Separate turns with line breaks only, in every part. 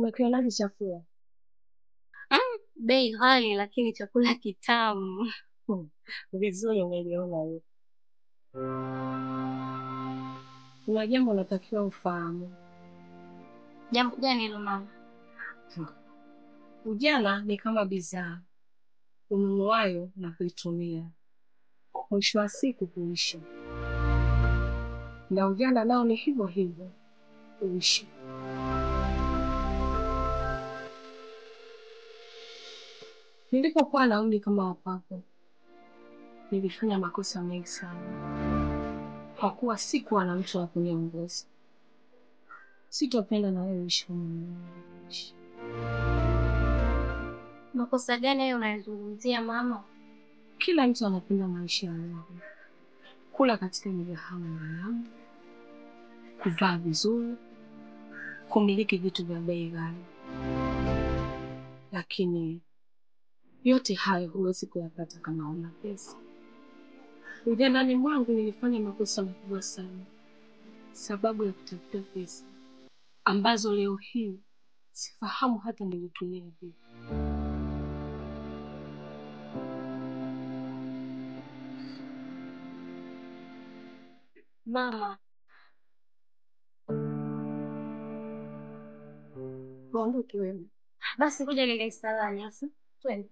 Umekionaje chakula?
Bei ghali lakini chakula kitamu.
Hmm, Vizuri umeliona hiyo. Kuna jambo unatakiwa ufahamu.
Jambo gani hilo mama?
Ujana ni kama bidhaa ununuayo na kuitumia, mwisho wa siku kuisha, na ujana nao ni hivyo hivyo kuisha. Nilipokuwa na umri kama wapako, nilifanya makosa mengi sana, kwa kuwa sikuwa na mtu wa kuniongoza. Sitopenda na wewe uishi kama ninavyoishi.
Makosa gani hayo unayozungumzia mama?
Kila mtu anapenda maisha ya raha, kula katika migahawa milamu, kuvaa vizuri, kumiliki vitu vya bei ghali, lakini yote hayo huwezi kuyapata kama una pesa. Ujanani mwangu nilifanya makosa makubwa sana sababu ya kutafuta pesa ambazo leo hii sifahamu hata nilitumia vipi.
Mama,
Tuondoke wewe.
basi kuja nile salani sasa. Twende.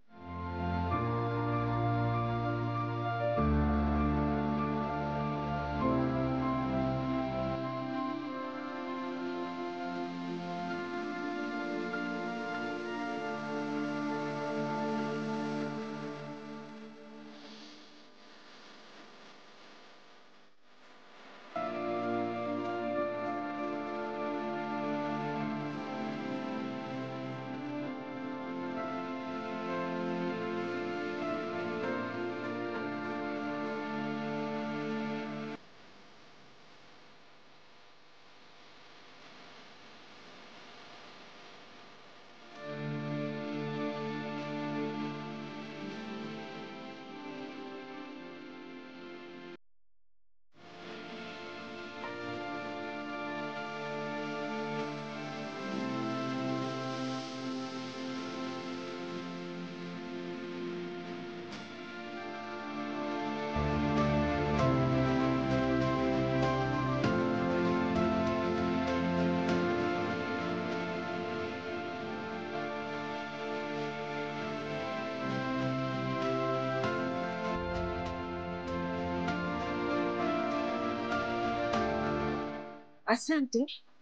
Asante.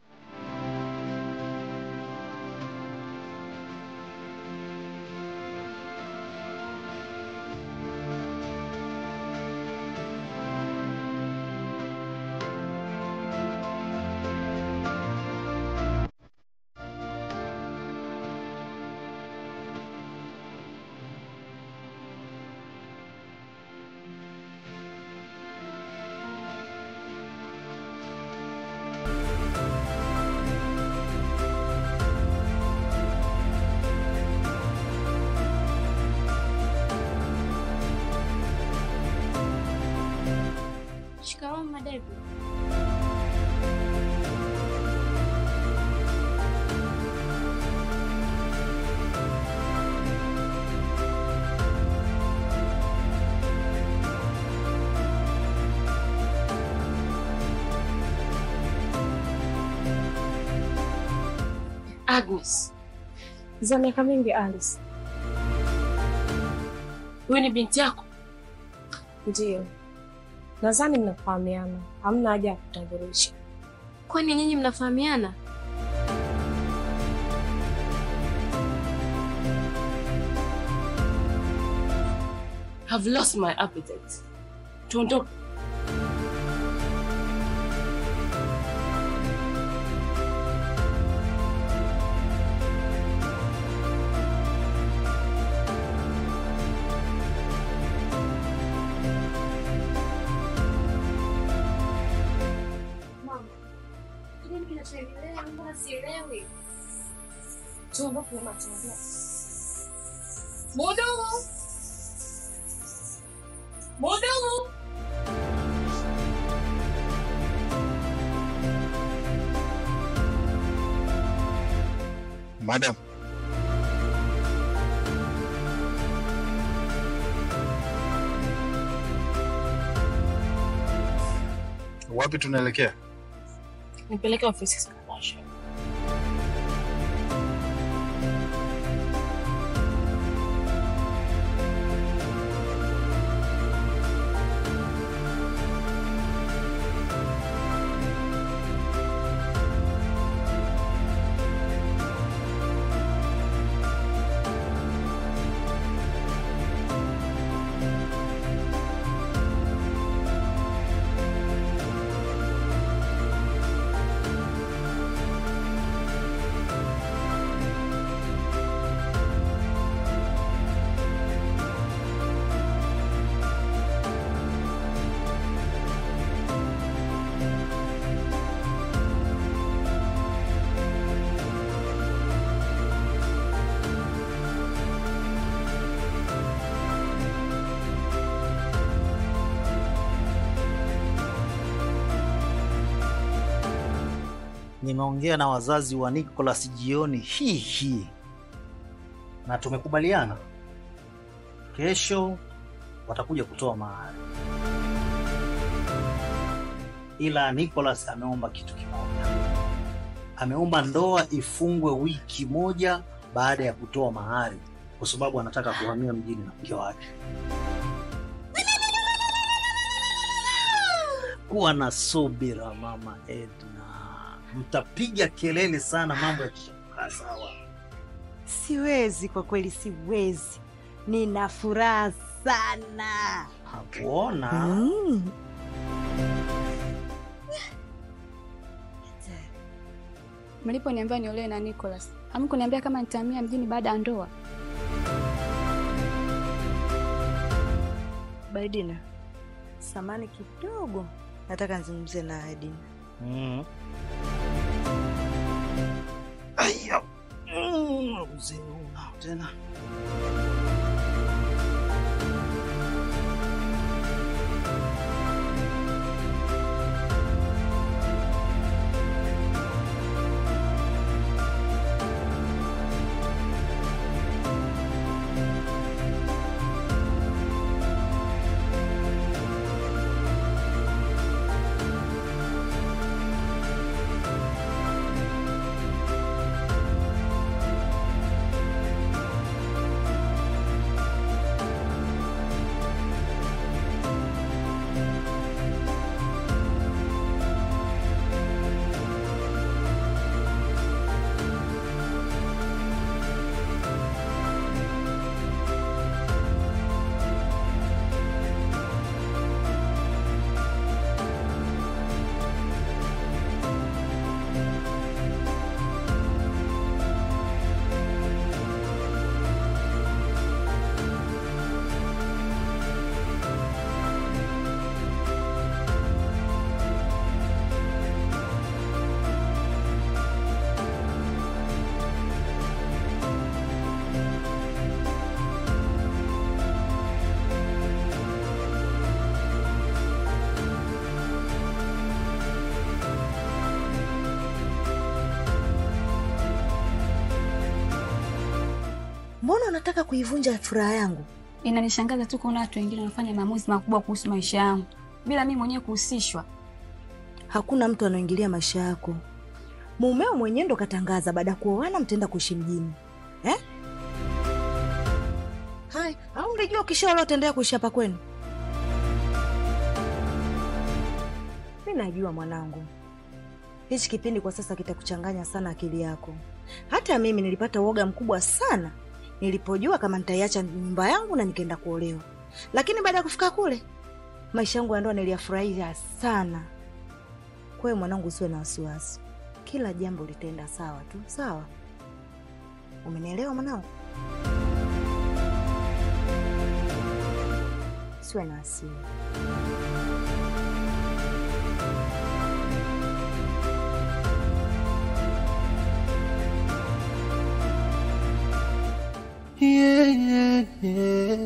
Shikamoo Madevu.
Agnes, za miaka mingi Alice. Huyu ni binti yako? Ndiyo. Nadhani mnafahamiana, hamna haja ya kutambulisha.
Kwani nyinyi mnafahamiana?
Have lost my appetite. Tuondoke.
Nini kinachoendelea? Mbona sielewi?
Tuondoke na tuondoke.
Mudumu! Mudumu!
Madam, wapi tunaelekea?
Nipeleke ofisi Sikabasha.
Nimeongea na wazazi wa Nicholas jioni hii hii na tumekubaliana kesho watakuja kutoa mahari, ila Nicholas ameomba kitu kimoja. Ameomba ndoa ifungwe wiki moja baada ya kutoa mahari, kwa sababu anataka kuhamia mjini na mke wake. Kuwa na subira mama Edna, mtapiga kelele sana, mambo yakishakaa sawa.
Siwezi kwa kweli, siwezi. Nina furaha sana.
Hakuona
Mm.
Mliponiambia niolewe na Nicholas, hamkuniambia kama nitahamia mjini baada ya ndoa.
Baidina, samani kidogo, nataka nizungumze na Edina.
Mm. Aya. Mm, uzee unao tena.
Mbona unataka kuivunja furaha yangu?
Inanishangaza tu kuona watu wengine wanafanya maamuzi makubwa kuhusu maisha yangu bila mimi mwenyewe kuhusishwa.
Hakuna mtu anaingilia maisha yako. Mumeo mwenyewe ndo katangaza baada ya kuoana mtaenda kuishi mjini eh? Hai, au ulijua ukishaolewa utaendelea kuishi hapa kwenu? Mi najua mwanangu, hichi kipindi kwa sasa kitakuchanganya sana akili yako. Hata mimi nilipata uoga mkubwa sana nilipojua kama nitaiacha nyumba yangu na nikaenda kuolewa, lakini baada ya kufika kule maisha yangu ya ndoa niliyafurahia sana. Kwa hiyo mwanangu, usiwe na wasiwasi, kila jambo litaenda sawa tu. Sawa, umenielewa mwanangu? Usiwe na hasira.
Yeah, yeah, yeah.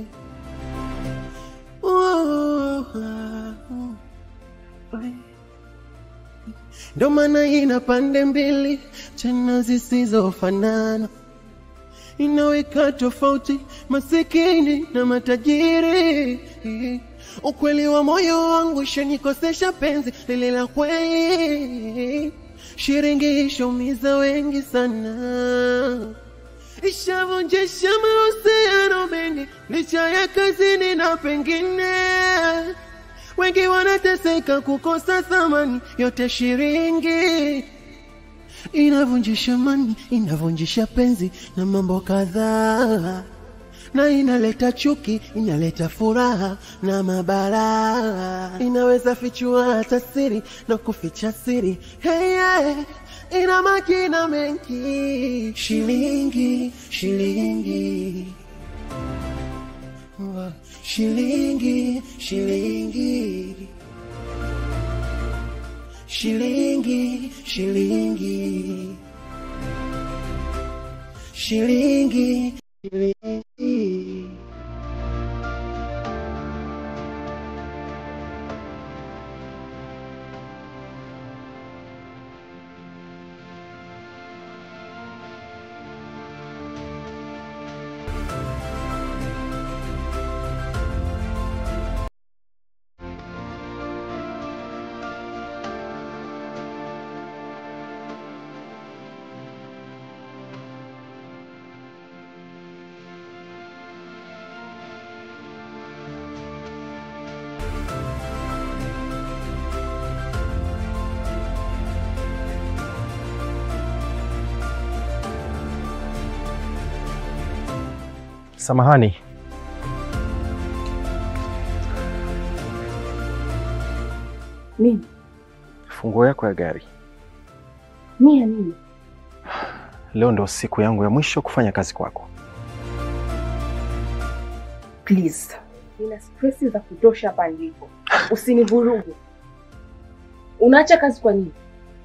Ooh, ah, ooh. ndo maana ina pande mbili tena zisizofanana, inaweka tofauti masikini na matajiri. Ukweli wa moyo wangu shanikosesha penzi lile la kweli, shiringi ishaumiza wengi sana ishavunjisha mahusiano mengi licha ya kazini na pengine wengi wanateseka kukosa thamani yote shiringi inavunjisha mani inavunjisha penzi na mambo kadhaa na inaleta chuki inaleta furaha na mabara inaweza fichua hata siri na kuficha siri hey, yeah. ina makina mengi shilingi shilingi Wa- shilingi shilingi shilingi shilingi shilingi shilingi
Samahani,
Nini?
funguo yako ya gari.
Mimi ya nini?
Leo ndo siku yangu ya mwisho kufanya kazi kwako.
Please. Nina stress za kutosha hapa nilipo. Usinivurugu. Unaacha kazi kwa nini?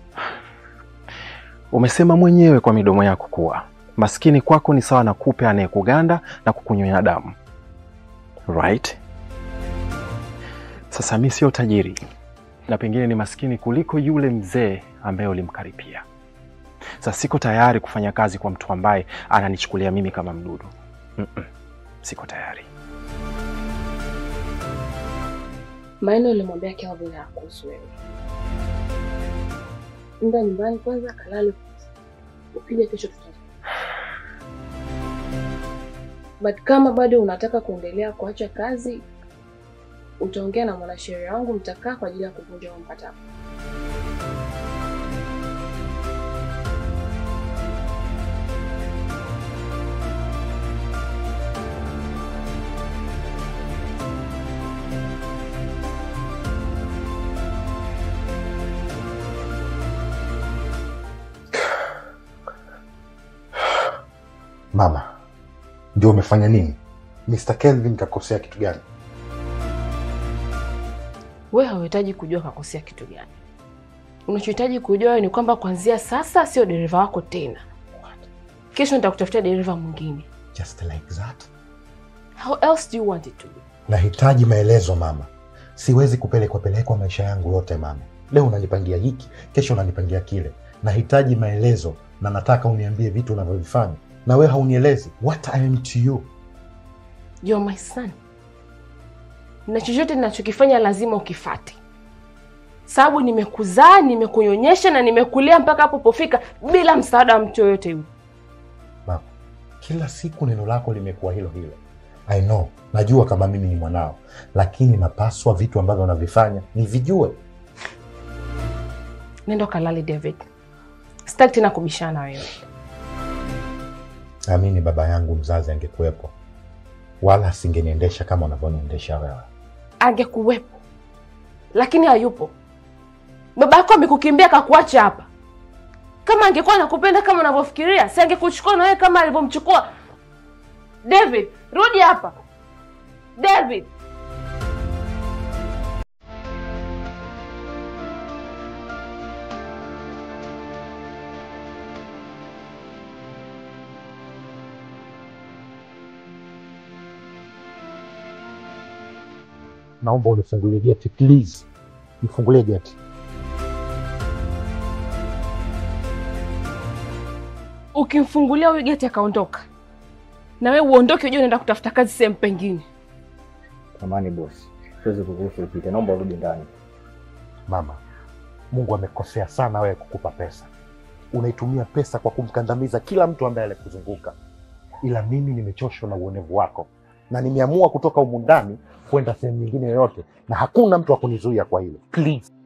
Umesema mwenyewe kwa midomo yako kuwa maskini kwako ni sawa na kupe anayekuganda na kukunyonya damu, right? Sasa mi sio tajiri na pengine ni maskini kuliko yule mzee ambaye ulimkaripia. Sasa siko tayari kufanya kazi kwa mtu ambaye ananichukulia mimi kama mdudu. Mm-mm, siko tayari.
Maneno ulimwambia Kelvin hakuhusu wewe. Nenda nyumbani kwanza kalale. Ukija kesho tuta. But kama bado unataka kuendelea kuacha kazi, utaongea na mwanasheria wangu, mtakaa kwa ajili ya kuvunja huo mkataba.
Mama, ndio umefanya nini? Mr. Kelvin kakosea kitu gani?
Wewe hauhitaji kujua kakosea kitu gani. Unachohitaji kujua wewe ni kwamba kuanzia sasa sio dereva wako tena. Kesho nitakutafutia dereva mwingine.
Just like that.
How else do you want it to be?
Nahitaji maelezo mama, siwezi kupelekwa pelekwa maisha yangu yote mama. Leo unanipangia hiki, kesho unanipangia kile. Nahitaji maelezo na nataka uniambie vitu unavyovifanya, na wewe haunielezi. What I am to you?
You're my son. Na chochote ninachokifanya lazima ukifate, sababu nimekuzaa, nimekunyonyesha na nimekulia mpaka hapo pofika bila msaada wa mtu yoyote yule.
Mama, kila siku neno lako limekuwa hilo hilo. I know, najua kama mimi ni mwanao, lakini napaswa vitu ambavyo unavifanya nivijue.
Nenda kalale David, sitaki tena kubishana na wewe.
Amini baba yangu mzazi angekuwepo, wala asingeniendesha kama unavyoniendesha wewe.
Angekuwepo lakini hayupo. Baba yako amekukimbia akakuacha hapa. Kama angekuwa anakupenda kama unavyofikiria, si angekuchukua na wewe kama alivyomchukua David. Rudi hapa David.
Naomba unifungulie geti please, nifungulie geti.
ukimfungulia huyu geti akaondoka, na wewe uondoke, ujue unaenda kutafuta kazi sehemu pengine.
Samahani bosi, siwezi kukuruhusu upite, naomba urudi ndani.
Mama, Mungu amekosea sana wewe kukupa pesa. Unaitumia pesa kwa kumkandamiza kila mtu ambaye alikuzunguka, ila mimi nimechoshwa na uonevu wako na nimeamua kutoka humu ndani kwenda sehemu nyingine yoyote, na hakuna mtu wa kunizuia kwa hilo. Please